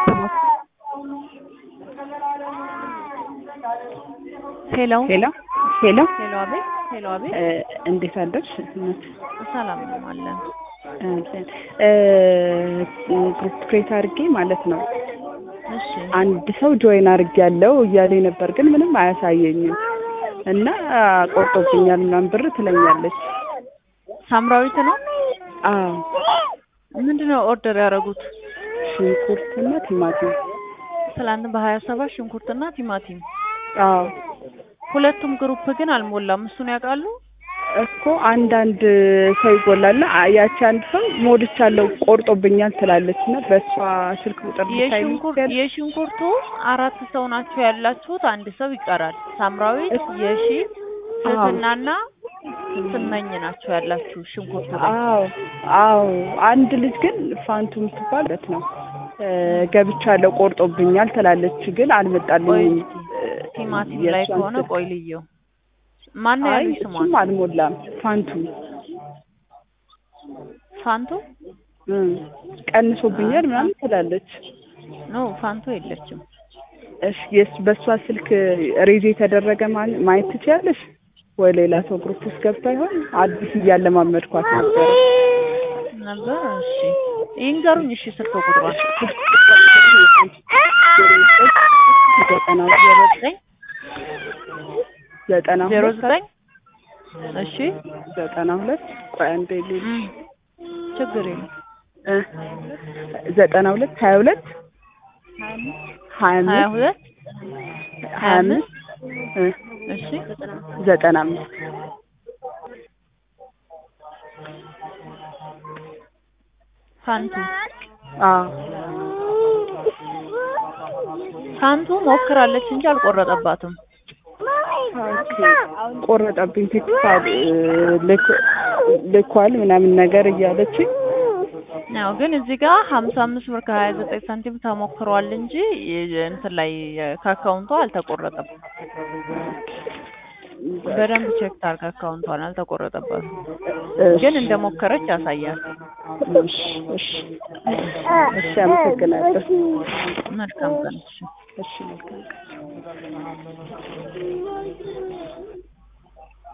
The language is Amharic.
አሰማት። ሄሎ ሄሎ ሄሎ ሄሎ፣ አቤት። ሄሎ፣ አቤት። እ እንዴት አደርሽ? እናት ሰላም ነው አለን። እ ግሩፕ ክሬት አድርጌ ማለት ነው እሺ፣ አንድ ሰው ጆይን አድርጌ ያለው እያለኝ ነበር፣ ግን ምንም አያሳየኝም እና ቆርጦብኛል ምናምን ብር ትለኛለች። ሳምራዊት ነው። አዎ ምንድን ነው ኦርደር ያደረጉት? ሽንኩርትና ቲማቲም። ትላንት በሀያ ሰባት ሽንኩርትና ቲማቲም። አዎ ሁለቱም ግሩፕ ግን አልሞላም። እሱን ያውቃሉ? እኮ አንዳንድ ሰው ይጎላልና ያቺ አንድ ሰው ሞልቻለሁ ቆርጦብኛል ትላለች እና በእሷ ስልክ ቁጥር ብታይ የሽንኩርት የሽንኩርቱ አራት ሰው ናቸው ያላችሁት፣ አንድ ሰው ይቀራል። ሳምራዊት፣ የሺ ትህትናና ስመኝ ናቸው ያላችሁ ሽንኩርቱ ላይ። አዎ አዎ አንድ ልጅ ግን ፋንቱ የምትባለት ነው እ ገብቻለሁ ቆርጦብኛል ትላለች፣ ግን ቆይ አልመጣልኝም። እስኪ ቲማቲም የእሷን ላይ ከሆነ ስልክ- ቆይ ልየው። ማን ነው አይ ያሉኝ ስሟን? እሱም አልሞላም። ፋንቱ ፋንቱ እም ቀንሶብኛል ምናምን ትላለች። ኖ ፋንቱ የለችም። እሺ የስ በእሷ ስልክ ሬዝ የተደረገ ማ- ማየት ትችያለሽ ወይ? ሌላ ሰው ግሩፕ ውስጥ ገብታ ይሆን? አዲስ እያለማመድኳት ነበረ። ነበር። እሺ ይንገሩኝ። እሺ ስልክ ቁጥሯን ዘጠና ዜሮ ዘጠኝ ዘጠና ዜሮ ሁለት ዘጠኝ እሺ ዘጠና ሁለት ቆይ አንዴ ልሂድ። እም፣ ችግር የለም እ ዘጠና ሁለት ሀያ ሁለት ሀያ ሀያ አምስት ሁለት ሀያ አምስት እ እሺ ዘጠና አምስት ፋንቱ አዎ ፋንቱ ሞክራለች እንጂ አልቆረጠባትም። ኦኬ ቆረጠብኝ ቴክስት ልክ- ልኳል ምናምን ነገር እያለችኝ ያው ግን እዚህ ጋር ሀምሳ አምስት ብር ከሀያ ዘጠኝ ሳንቲም ተሞክሯል እንጂ የ- እንትን ላይ ከአካውንቷ አልተቆረጠም። በደንብ ቼክ ታርግ አካውንቷን አልተቆረጠባትም፣ ግን እንደሞከረች ያሳያል። እሺ እሺ እሺ አመሰግናለሁ መልካም ቀን። እሺ። እሺ መልካም ቀን